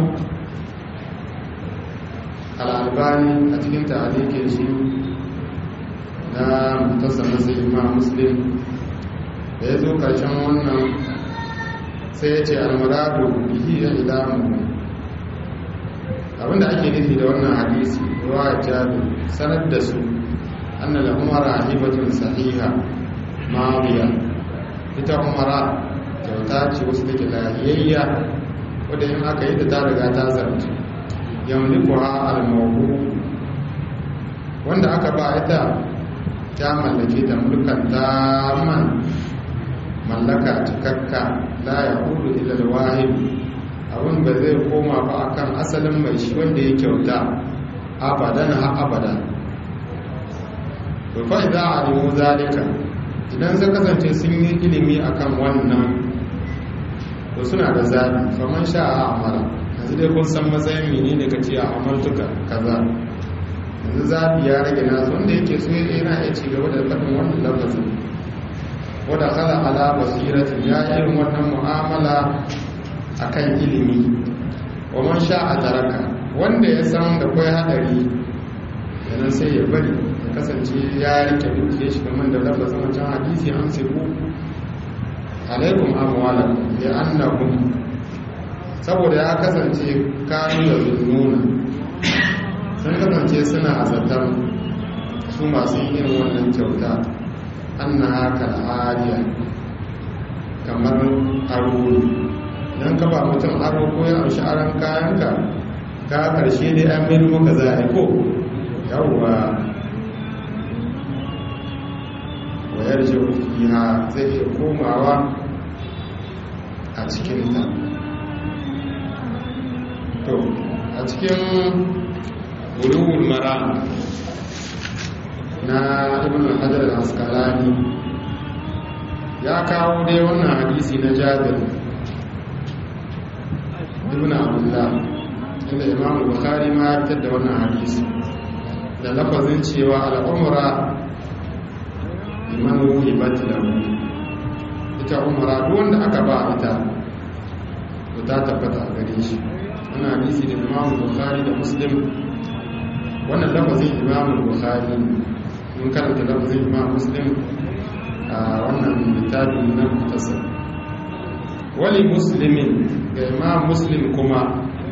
al'albani a cikin ta'alikin shi na mutasar nasu imam muslim da ya zo karshen wannan sai ya ce almuradu bihi ya ilamu abinda ake nufi da wannan hadisi ruwa jabi sanar da su annal umara hibatun sahiha madiya ita umara kyauta ce wasu take lahiyayya wadda yin aka yi da ta riga ta zarce yamliku ha al-mawhu wanda aka ba ita ta mallake ta mulkan man mallaka cikakka la ya hudu ilal wahid abin ba zai koma ba akan asalin mai shi wanda ya kyauta abadan ha abada to fa idza alimu zalika idan zai kasance sun yi ilimi akan wannan to suna da zabi faman sha'a amara yanzu dai kun san matsayin mene daga ce a amartuka kaza yanzu zabi ya rage nasu wanda yake so yana iya ci gaba da faɗin wannan lafazin wadda kala ala basiratin ya irin wannan mu'amala akan ilimi wa man sha'a taraka wanda ya san da kai hadari yana sai ya bari ya kasance ya rike dukiya shi kamar da lafazin wancan hadisi an siku alaikum amwalakum bi annakum saboda ya kasance kanu da zunnuna sun kasance suna azatan su masu yin wannan kyauta annaha kal'ariya kamar aro idan ka ba mutum aro ko ya amshi aron kayanka ka karshe dai an mai muka za a ko yawwa wayar fiha zai iya komawa a cikinta to a cikin bulugul mara na ibn hajar al-asqalani ya kawo dai wannan hadisi na jabir ibn abdullah inda imam bukhari ma ya fitar da wannan hadisi da lafazin cewa al'umra liman wuhibat lahu ita umra duk wanda aka ba ita to ta tabbata a gare shi wannan hadisi da imam bukhari da muslim wannan lafazin imam bukhari mun karanta lafazin imam muslim a wannan littafin na mutasar wali muslimin ga imam muslim kuma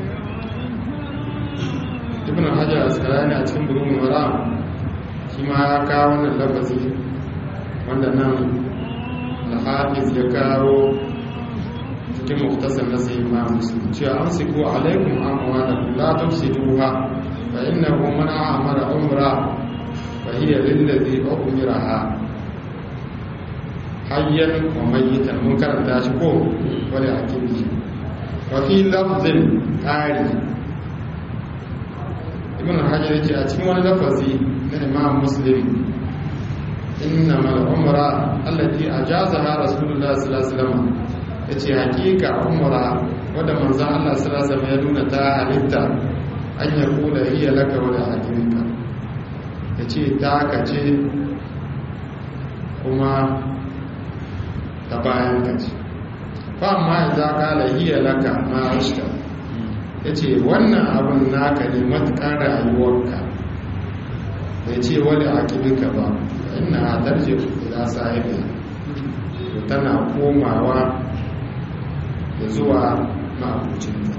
ibn hajar askalani a cikin burin mara shi ma ya kawo wannan lafazi wanda nan al-hafiz ya kawo cikin muktasar na sai imam muslim cewa amsiku alaikum amwalakum la tufsiduha fa innahu man amara umra fa hiya lillazi umiraha hayyan wa mayyitan mun karanta shi ko wala akibi wa fi lafzin qari ibn hajar yace a cikin wani lafazi na imam muslim innama al-umra allati ajazaha rasulullah sallallahu alaihi wasallam yace hakika umra wanda manzo Allah sallallahu alaihi wasallam ya nuna ta halitta an ya kula hiya laka wa la hakimka yace ta kace kuma ta bayan ka ce fa ma za ka lahiya laka ma ashta ya ce wannan abin naka ne matuƙar rayuwarka bai ce wani akibinka ba ina a tarje ila sahibi to tana komawa da zuwa ma'abucinta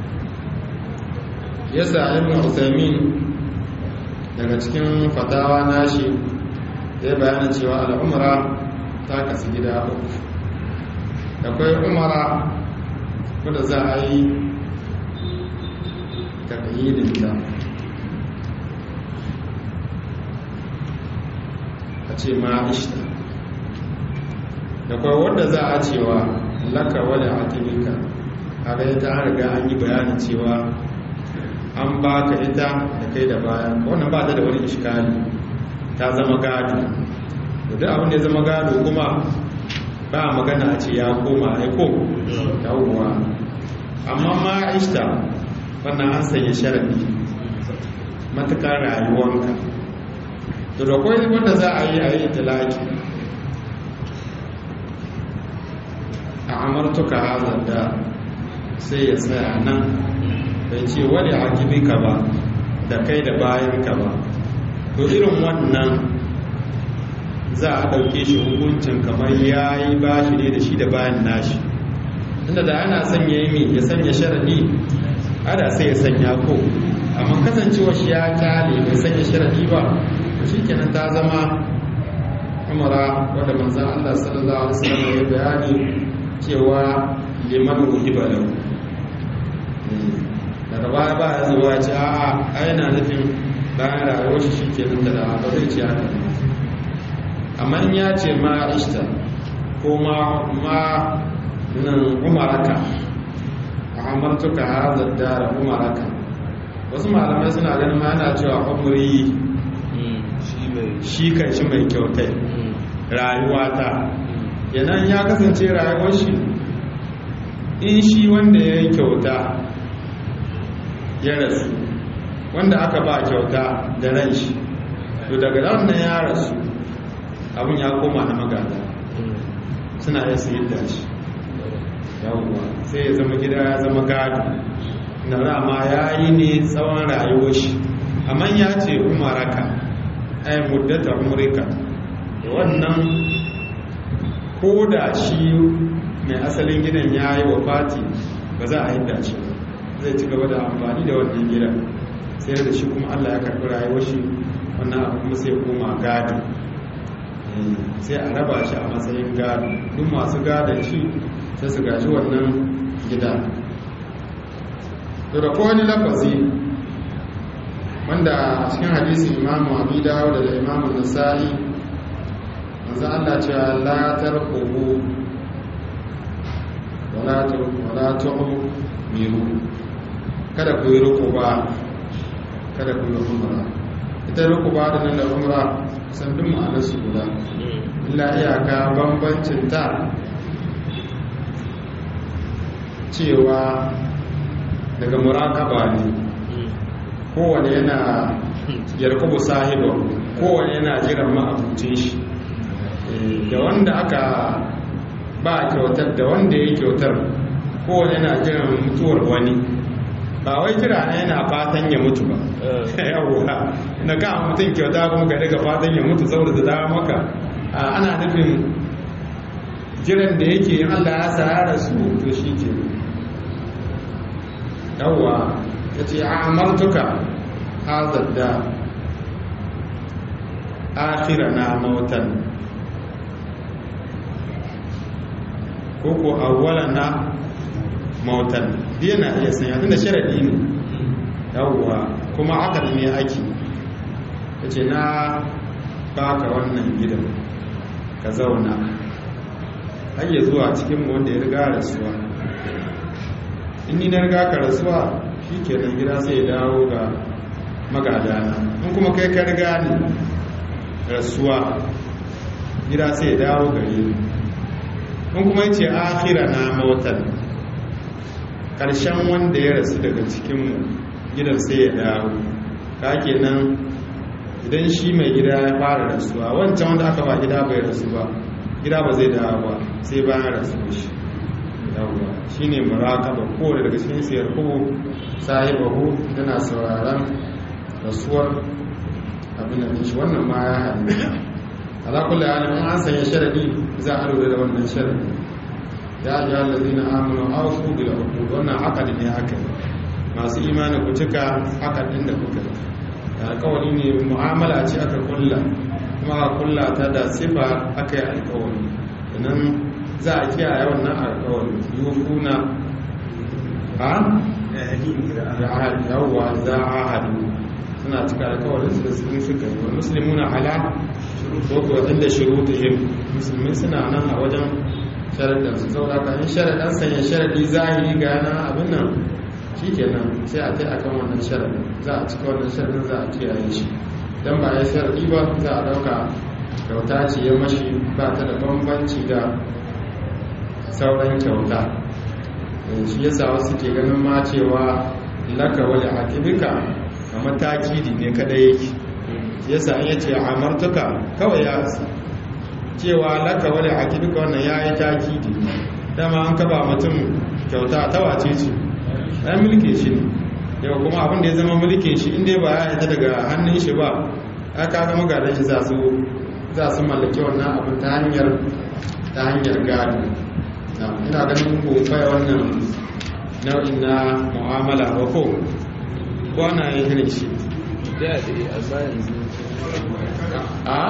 yasa ibn usaimin daga cikin fatawa nashi zai bayana cewa al'umra ta kasu gida uku akwai umara wadda za a yi taƙayyidinta a ce ma ishta da kawai wadda za a cewa laka wadda akibika a ga ita an riga an yi bayanin cewa an ba ka ita da kai da bayan wannan ba ta da wani ishkali ta zama gado da duk abin da ya zama gado kuma ba magana a ce ya koma aiko yawuwa amma ma ishta wannan an sanya sharafi matuƙar rayuwanka to da kwai wanda za a yi a yi talaki a amartuka hazar da sai ya tsaya nan bai ce wani hakimika ba da kai da bayanka ba to irin wannan za a ɗauke shi hukuncin kamar ya yi ba shi ne da shi da bayan nashi inda da ana sanya yi mi ya sanya sharadi ada sai ya sanya ko amma kasancewa shi ya kyale bai sanya sharadi ba shi kenan ta zama umara wadda manzan Allah sallallahu alaihi wasallam ya bayani cewa liman uhiba lahu daga baya ba ya zuwa ce a'a ai na nufin bayan rayuwar shi ke nan da ba zai ce haka amma in ya ce ma ishta ko ma ma nan umaraka a amartuka hazar dara umaraka wasu malamai suna ganin ma yana cewa umri shi mai shi kan shi mai kyautai rayuwa ta yanan ya kasance rayuwar shi in shi wanda ya yi kyauta ya rasu wanda aka ba kyauta da ran shi to daga wannan ya rasu abin ya koma na magada suna iya sayar da shi yawwa sai ya zama gida ya zama gado na rama ya yi ne tsawon rayuwar shi amma ya ce umaraka ai muddata umrika da wannan ko da shi mai asalin gidan ya yi wa fati ba za a yi dace ba zai ci gaba da amfani da wannan gidan sai da shi kuma allah ya karɓi rayuwar shi wannan abu kuma sai koma gado Eh, sai a raba shi a matsayin gado duk masu gadon shi sai su gaji wannan gida to da kowane lafazi wanda a cikin hadisin imamu abu dawo da imamu nasa'i manzo Allah cewa la tarqubu wala tu wala tu'miru kada ku yi rukuba kada ku yi umra ita rukuba da nan da umra san duk ma'anar su guda illa iyaka bambancin ta cewa daga murakaba ne kowane yana yarkubu sahiba kowane yana jiran ma'abucin shi da wanda aka ba kyautar da wanda ya kyautar kowane yana jiran mutuwar wani ba wai jira na yana fatan ya mutu ba yawwa na ga mutum kyauta kuma ga daga fatan ya mutu saboda da dawa maka ana nufin jiran da yake yin allah ya sa ya rasu to shi ke yawwa ya ce a amartuka hazar da akira na mautan ko ko awwala na mautan biya na iya sanya tunda sharadi ne yawwa kuma aka ne ake ya ce na baka wannan gidan ka zauna har ya zuwa cikin wanda ya riga rasuwa in ni na riga ka rasuwa shi kenan gida sai ya dawo ga magadana in kuma kai ka riga ni rasuwa gida sai ya dawo gare ni in kuma yace akhira na mautan karshen wanda ya rasu daga cikinmu gidan sai ya dawo ka kenan idan shi mai gida ya fara rasuwa wancan wanda aka ba gida bai rasu ba gida ba zai dawo ba sai bayan rasu shi yawwa shi ne muraƙaba kowane daga cikin siyar kubu sahibahu tana sauraron rasuwar abin da shi wannan ma ya haɗu alakulla ya nemi an sanya sharadi za a lura da wannan sharadi ya ji halazi na amina auku bila uku wannan akadi ne aka yi masu imani ku cika akadin da kuka yi da alkawari ne mu'amala ce aka kulla kuma a kulla ta da sifa aka yi alkawari idan za a kiyaye wannan alkawari yufuna ha yawwa za a hadu suna cika alkawarin su da sun suka yi wa musulmuna ala ko inda shurutihim musulmi suna nan a wajen sharaɗin su saboda ka in sharaɗin sanya sharaɗi zahiri ga yana abin nan shi kenan sai a tai akan wannan sharaɗin za a cika wannan sharaɗin za a kiyaye shi dan ba ya sharaɗi ba za a ɗauka kyauta ce ya mashi ba ta da bambanci da sauran kyauta shi yasa wasu ke ganin ma cewa laka wali hakibika a mataki ne kadai yake shi yasa an yace amartuka kawai ya asa cewa laka wali hakibika wannan ya yi takidi dama an kaba mutum kyauta ta wace ce ya mulke shi ne yau kuma abin da ya zama mulkin shi inda ba ya ita daga hannun shi ba ya kaga magadan shi za su mallaki wannan abin ta hanyar ta hanyar gado ina ganin ko bai wannan nau'in na mu'amala ba ko ko ana yin irin shi da da amma yanzu a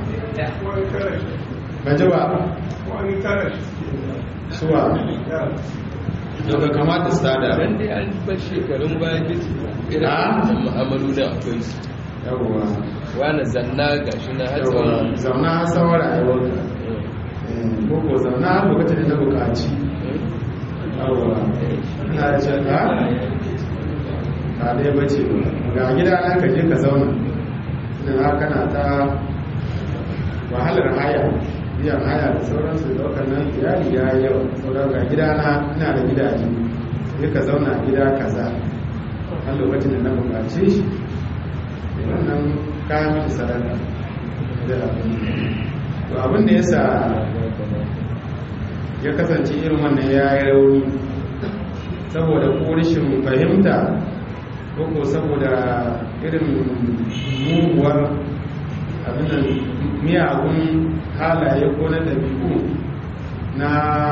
gaji ba wani tara suwa daga kamata su tada ran dai an bar shekarun baya duk irin Ah? wannan mu'amalu da akwai su yawwa wani zanna ga shi na yawwa hatsawa zauna har tsawon rayuwarka Eh, ko ko zauna har lokacin da ta buƙaci yawwa ina da ce ka ba dai bace ga gida nan ka je ka zauna ina haka na ta wahalar haya biyan haya da sauransu daukar nan iyali ya yi yawa sauran ga gida na ina da gidaje sai ka zauna a gida kaza har lokacin da na bukace shi da wannan kayan miki sadaka da abin to abin da yasa ya kasance irin wannan ya yi rauni saboda ko rashin fahimta ko ko saboda irin muguwar abinan miyagun halaye ko na ɗabi'u na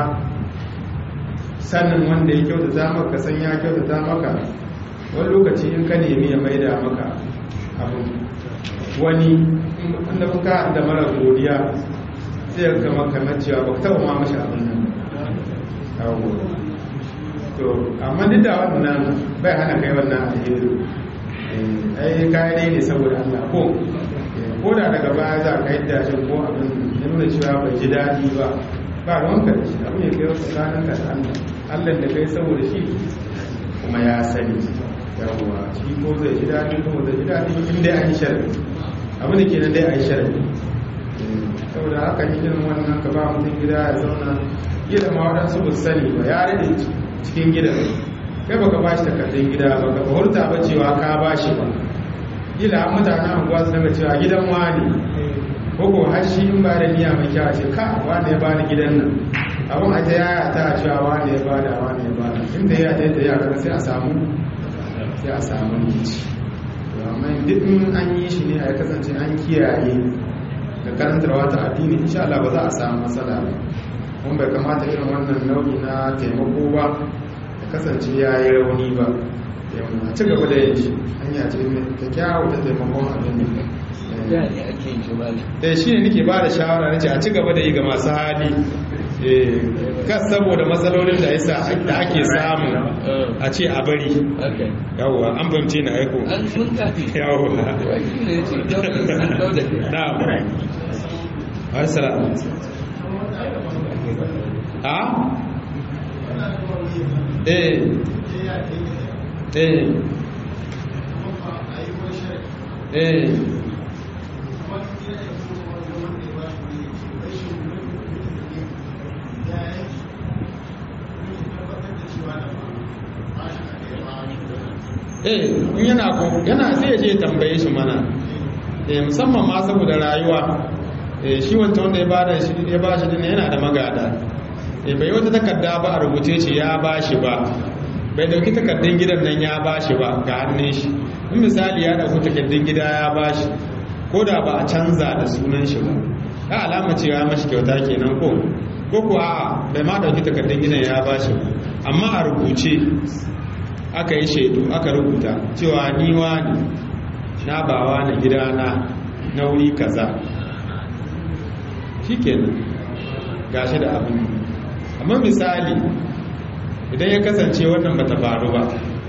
sanin wanda ya kyautata maka san ya kyautata maka wani lokaci in ka nemi ya maida maka abin wani wanda kuka da mara godiya sai ya kama kamar cewa ba ka taɓa ma mashi abin nan yawo to amma duk da wannan bai hana kai wannan alheri Eh, ai kayan ne saboda Allah ko ko da daga baya za ka yi dashin ko abin ya nuna cewa bai ji daɗi ba ba ruwanka da shi abin ya kai wasu tsakanin ka da Allah Allah da kai saboda shi kuma ya sani yawwa shi ko zai ji daɗi ko zai ji daɗi in dai an yi sharri abin da ke nan dai an yi sharri saboda haka yi irin wannan ka ba mutum gida ya zauna gida ma waɗansu ba su sani ba ya rade cikin gidan kai baka ba shi takardun gida ba ka fahimta ba cewa ka ba shi ba kila an mutanen anguwa su daga cewa gidan wani koko har shi in ba da niyya mai kyau a ce ka wani ya bani gidan nan abin a ta yaya ta cewa wani ya bada wani ya bada inda ya ta yadda ya kada sai a samu sai a samu rikici to amma duk in an yi shi ne a kasance an kiyaye da karantarwa ta addini insha Allah ba za a samu matsala ba kuma bai kamata irin wannan nau'i na taimako ba ya kasance ya yi rauni ba a ci gaba da yin shi hanya ce mai kyakkyawa ta taimakon abin ya ne ake yin shi mali da shi ne nake ba da shawara na ce a ci gaba da yi ga masu hali Eh, kas saboda matsalolin da yasa da ake samu a ce a bari haka yawwa an bamce na aiko an sun kafi yawwa wakil ne ce sun kau da kai na assalamu a eh eh eh eh in yana ko yana sai ya je ya tambaye shi mana eh musamman ma saboda rayuwa eh shi wancan wanda ya bada shi ya ba shi din yana da magada eh bai wata takarda ba a rubuce shi ya ba shi ba bai dauki takardun gidan nan ya ba shi ba ga hannun shi in misali ya dauki takardun gida ya ba shi ko da ba a canza da sunan shi ba ka alama cewa ya mashi kyauta kenan ko ko kuwa a'a bai ma dauki takardun gidan ya ba shi ba amma a rubuce aka yi shaidu aka rubuta cewa ni wani na bawa na gidana na wuri kaza shikenan gashi da abin amma misali idan ya kasance wannan bata faru ba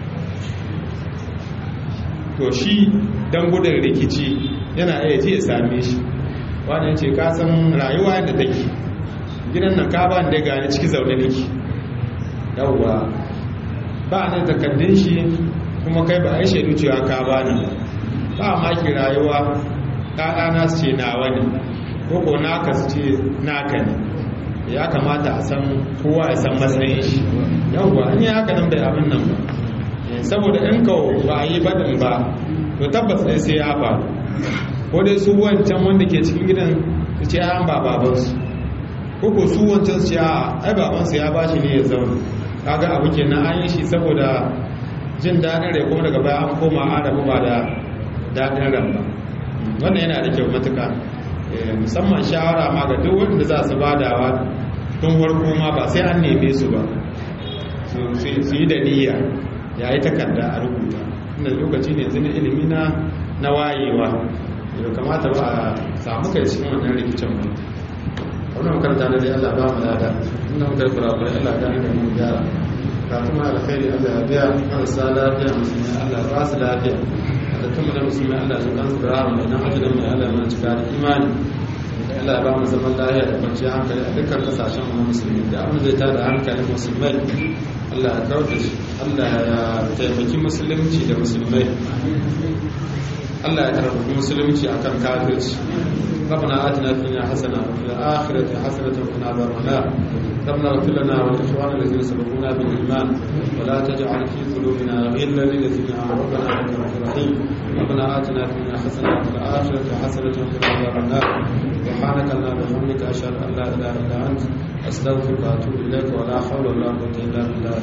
to shi don gudun rikici yana iya ce ya same shi wani ya ce kasan rayuwa yadda take gidan nan ka ba da gani ciki zaune nake yawwa ba ne takardun shi kuma kai ba a yi shaidu cewa ka ba ni ba maki rayuwa ɗaɗana su ce nawa ne ko ko naka su ce naka ne ya kamata a san kowa ya san matsayin shi yawwa an yi haka nan bai abin nan ba saboda in ka ba a yi baɗin ba to tabbas ɗai sai ya faru ko dai su wancan wanda ke cikin gidan su ce an ba babansu ko ko su wancan su ce a ai babansu ya ba shi ne ya zauna kaga abu kenan an yi shi saboda jin daɗin rai kuma daga baya an koma adabu ba da daɗin ran ba wannan yana da kyau matuka musamman shawara ma ga duk wanda za su badawa tun farko ma ba sai an neme su ba su yi da niyya ya yi takarda a rubuta inda lokaci ne zini ilimi na na wayewa da kamata ba a samu kai cikin wannan rikicin ba wannan makaranta na dai Allah ba mu lada inda muka yi kurakurai Allah gani da mu gyara ka kuma alkhairi Allah ya biya marasa lafiya musulmi Allah ba su lafiya matattun mu na musulmi Allah ya kan su da rahama idan ajalin mai Allah mana cika da imani Allah ya ba mu zaman lafiya da kwanciyar hankali a dukkan kasashen mu na musulmi da abin zai tada hankalin musulmai Allah ya kauda shi Allah ya taimaki musulunci da musulmai Allah ya karfafi musulunci akan kafirci ربنا آتنا في الدنيا حسنة وفي الآخرة حسنة وقنا عذاب النار ربنا اغفر لنا ولإخواننا الذين سبقونا بالإيمان ولا تجعل في قلوبنا غلا للذين آمنوا ربنا إنك رؤوف رحيم ربنا آتنا في الدنيا حسنة وفي الآخرة حسنة وقنا عذاب النار سبحانك اللهم وبحمدك أشهد أن لا إله إلا أنت أستغفرك وأتوب إليك ولا حول ولا قوة إلا بالله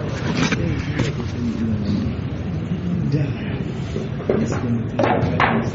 العلي العظيم